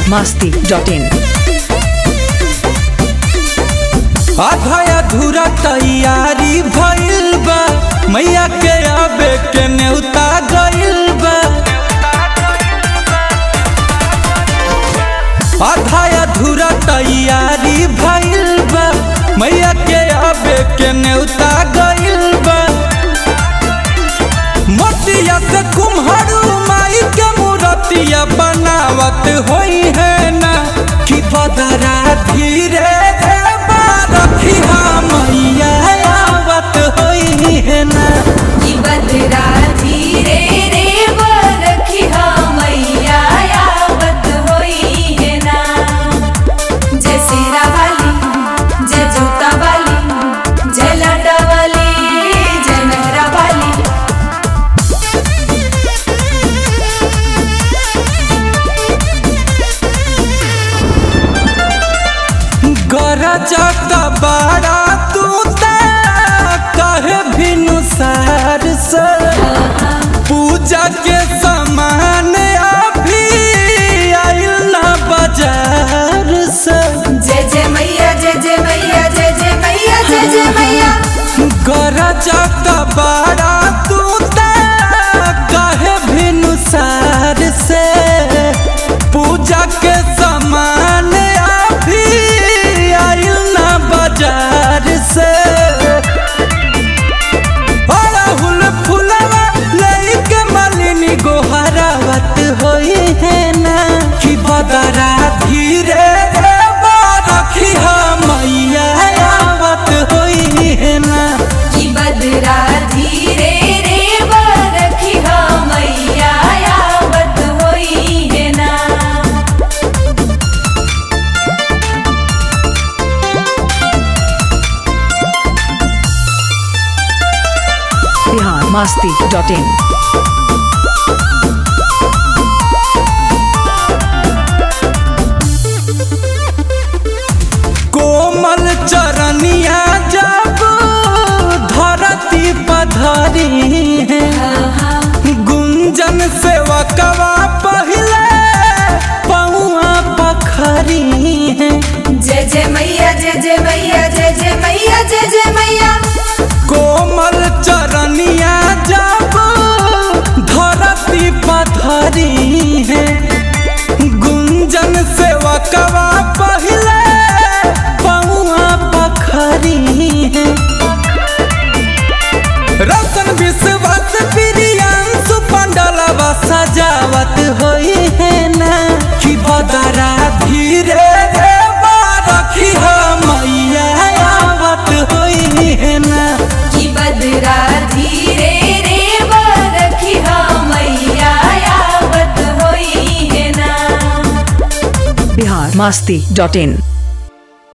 masti.in आधा अधूरा तैयारी भइल बा मैया के आबे के नेवता गइल बा आधा अधूरा तैयारी भइल बा मैया के आबे के नेवता गइल बा मोतिया से कुम्हरू माई के मूर्तिया बनावत होई है ना कि बदरा धीरे रे रखी मैया आवत होई है ना कि बदरा धीरे रे बरखिहा मैया आवत होई है ना जय सिरा वाली जय जूता वाली जय लाडा वाली जय मेहरा वाली गरजत बाड़ा तू ता कहे भिनुसार से पूजा के सामान अभी आइल ना बाजार से जय जय मैया जय जय मैया जय जय मैया जय जय मैया गरजत बाड़ा तू ता कहे भिनुसार से पूजा के सामान अभी आइल ना बाजार से अड़हुल फुलवा लइके मालिनी गोहरावत होई है ना कि बदरा धीरे रे रखी मैया आवत होई है ना कि बदरा धीरे रे बरखिहा मैया आवत होई है ना Bihar masti.in कोमल चरनिया जब धरती पधरी है गुंजन सेवकवा पहले पौआ पखरी है जय जय मैया जय जय मैया जय जय मैया जय जय मैया कोमल चरनिया जब धरती पधरी है गुंजन सेवकवा पहले पौआ पखरी है रतन विश्वास प्रियांशु पंडलवा सजावत होई है ना कि बदरा धीरे रे रखी मैया आवत होई है ना कि बदरा धीरे रे बरखिहा मैया आवत होई है ना Bihar masti.in